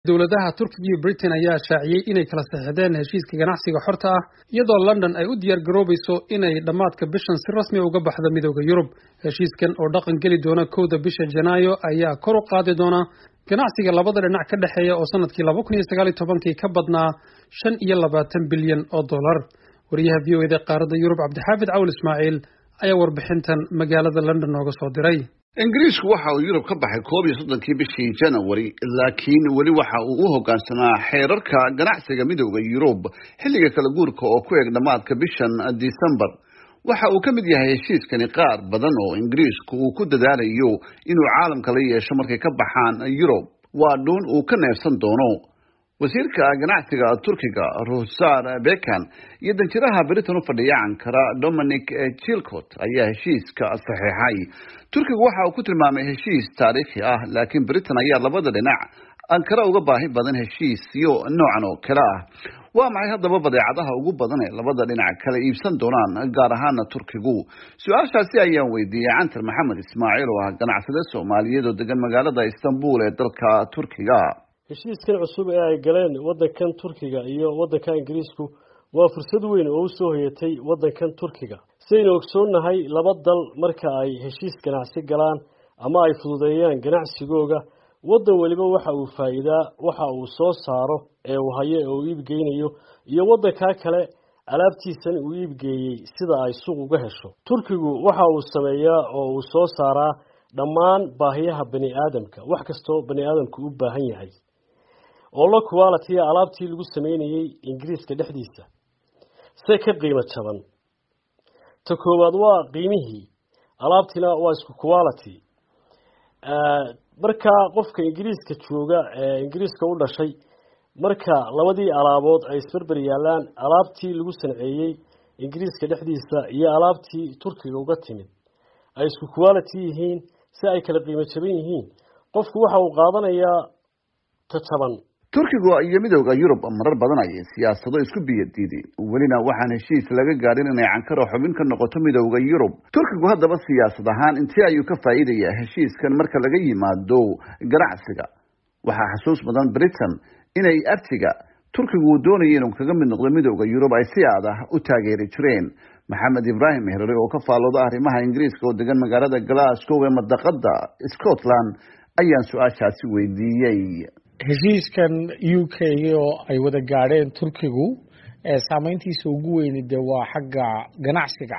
dowladaha turkiga iyo britain ayaa shaaciyey inay kala saxixdeen heshiiska ganacsiga xorta ah iyadoo london ay u diyaar garoobayso inay dhammaadka bishan si rasmi uga baxdo midooda yurub heshiiskan oo dhaqan geli doona kowda bisha janaayo ayaa kor u qaadi doona ganacsiga labada dhinac ka dhexeeya oo sanadkii laba kun iyo sagaal iyo tobankii ka badnaa shan iyo labaatan bilyan oo dollar wariyaha v o eda qaaradda yurub cabdixaafid cawl ismaaciil ayaa warbixintan magaalada london nooga soo diray ingiriisku waxa uu yurub ka baxay koob iyo soddonkii bishii janawari laakiin weli waxa uu u hoggaansanaa xeerarka ganacsiga midooda yurub xilliga kala guurka oo ku eg dhammaadka bishan disembar waxa uu ka mid yahay heshiiskani qaar badan oo ingiriisku uu ku dadaalayo inuu caalamka la yeesho markay ka baxaan yurub waa dhuun uu ka neefsan doono wasiirka ganacsiga turkiga ruhsar bekan iyo danjiraha britain u fadhiya ankara dominic chilcot ayaa heshiiska saxiixay turkigu waxa uu ku tilmaamay heshiis taariikhi ah laakiin britain ayaa labada dhinac ankara uga baahi badan heshiisyo noocan oo kale ah waa maxay haddaba badeecadaha ugu badan ee labada dhinac kala iibsan doonaan gaar ahaana turkigu su-aashaasi ayaan weydiiyey cantar maxamed ismaaciil oo ah ganacsade soomaaliyeed oo degan magaalada istanbul ee dalka turkiga heshiiskan cusub ee ay galeen waddankan turkiga iyo waddanka ingiriisku waa fursad weyn oo u soo hoyatay waddankan turkiga sidaynu ogsoonnahay laba dal marka ay heshiis ganacsi galaan ama ay fududeeyaan ganacsigooga waddan weliba waxa uu faa'iidaa waxa uu soo saaro ee uu hayo ee uu iibgeynayo iyo waddankaa kale alaabtiisan uu iibgeeyey sida ay suuq uga hesho turkigu waxa uu sameeyaa oo uu soo saaraa dhammaan baahiyaha bani aadamka wax kastoo bani aadamku u baahan yahay oo la quality alaabtii lagu sameynayey ingiriiska dhexdiisa se ka qiimo jaban ta koowaad waa qiimihii alaabtiina waa isku quality markaa qofka ingiriiska jooga ee ingiriiska u dhashay marka labadii alaabood ay isberber yaalaan alaabtii lagu sanceeyey ingiriiska dhexdiisa iyo alaabtii turkiga uga timid ay isku quality yihiin si ay kala qiimo jaban yihiin qofku waxa uu qaadanayaa ta jaban turkigu iyo midooda yurub marar badan ayay siyaasado isku biyadiideen welina waxaan heshiis laga gaadhin inay cankaro xubin ka noqoto midooda yurub turkigu haddaba siyaasad ahaan intee ayuu ka faa'iidayaa heshiiskan marka laga yimaado ganacsiga waxaa xasuus badan britain inay artiga turkigu uu doonaya inuu kaga mid noqdo midooda yurub ay si aad ah u taageeri jireen maxamed ibraahim herare oo ka faallooda arrimaha ingiriiska oo degan magaalada glasgow ee madaqada scotland ayaan su-aashaasi weydiiyey heshiiskan u k oo ay wada gaadheen turkigu saameyntiisa ugu weyni dee waa xagga ganacsiga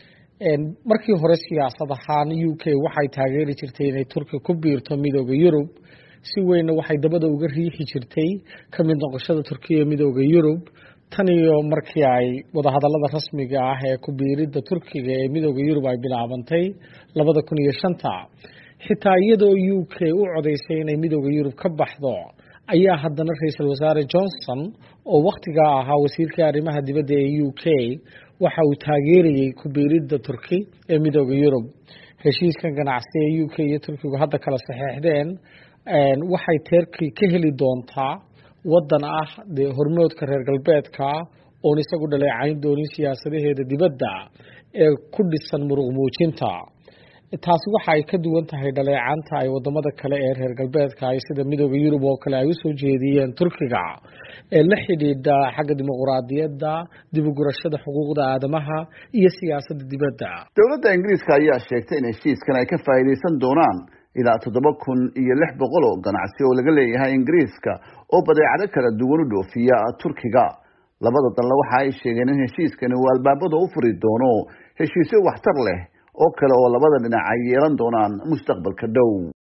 markii hore siyaasad ahaan u k waxay taageeri jirtay inay turki ku biirto midooda yurub si weynna waxay dabada uga riixi jirtay ka mid noqoshada turkiya midooda yurub tan iyo markii ay wadahadalada rasmiga ah ee ku biiridda turkiga ee midooda yurub ay bilaabantay labada kun iyo shanta xitaa iyadoo u k u codaysay inay midooda yurub ka baxdo ayaa haddana ra-iisul wasaare johnson oo wakhtigaa ahaa wasiirkii arrimaha dibadda ee u k waxa uu taageerayey ku biiridda turki ee midooda yurub heshiiskan ganacsi ee u k iyo turkigu hadda kala saxeexdeen waxay terki ka heli doontaa waddan ah dee hormoodka reer galbeedka oon isagu dhaleecayn doonin siyaasadaheeda dibadda ee ku dhisan muruq muujinta taasi waxa ay ka duwan tahay dhaleecanta ay wadamada kale ee reer galbeedka ay sida midooda yurub oo kale ay usoo jeediyeen turkiga ee la xidhiidha xagga dimuquraadiyadda dibugurashada xuquuqda aadamaha iyo siyaasadda dibadda dowladda ingiriiska ayaa sheegtay in heshiiskan ay ka faa'iidaysan doonaan ilaa toddoba kun iyo lix boqol oo ganacsi oo laga leeyahay ingiriiska oo badeecado kala duwan u dhoofiya turkiga labada dalna waxa ay sheegeen in heshiiskani uu albaabada u furi doono heshiisyo waxtar leh oo kale oo labada dhinac ay yeelan doonaan mustaqbalka dhow